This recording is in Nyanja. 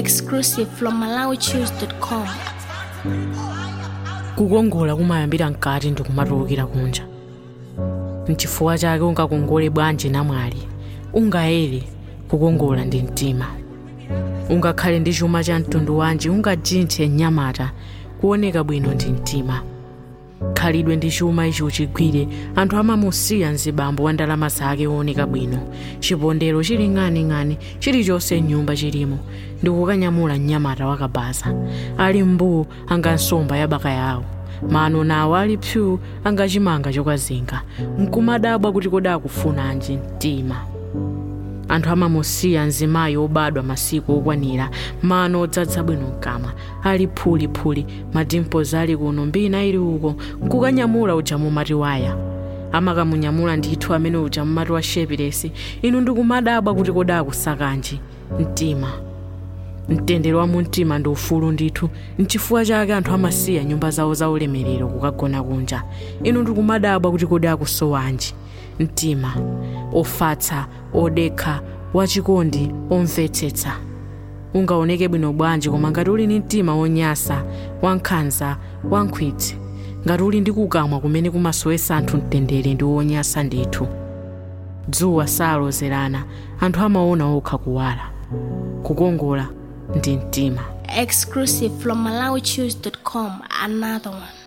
Exclusive from MalawiChoose.com. kukongola kumayambira mkati ndikumatulukira kunja mchifukwa chake ungakongole bwanji namwali ungayere kukongola ndi mtima ungakhale ndi chuma cha mtundu wanji ungajinthe mnyamata kuoneka bwino ndi mtima khalidwe ndi chuma ichi uchigwire anthu amamusiya mzibambo wa ndalama zake wooneka bwino chipondero chili ng'aning'ani chilichonse mnyumba chilimo ndi kukanyamula mnyamata wakabaza ali mbuu angansomba ya baka yawo mano nawo ali pyu angachimanga chokazinga nkumadabwa kuti kodi akufunanji mtima anthu amamusiya mzimayi obadwa masiku okwanira mano odzadza bwino mkamwa ali phuli madimples ali kuno mbina ili uko nkukanyamula uja mumati waya amakamunyamula ndithu amene uja mumati wa shepilesi inu ndikumadabwa kuti kodi akusakanji mtima mtendere wa mumtima ndi ufulu ndithu mchifukwa chake anthu amasiya nyumba zawo za ulemerero kukagona kunja inu ndikumadabwa kuti kodi akusowanji mtima ofatsa odekha wachikondi omvetsetsa ungaoneke bwino bwanji koma ngati uli ndi mtima wonyasa wankhanza wankhwitsi ngati uli ndi kukamwa kumene kumasowesa anthu mtendere ndi wonyasa ndithu dzuwa salozerana anthu amaona okha kuwala kukongola ndi mtima Exclusive from MalawiChoose.com. Another one.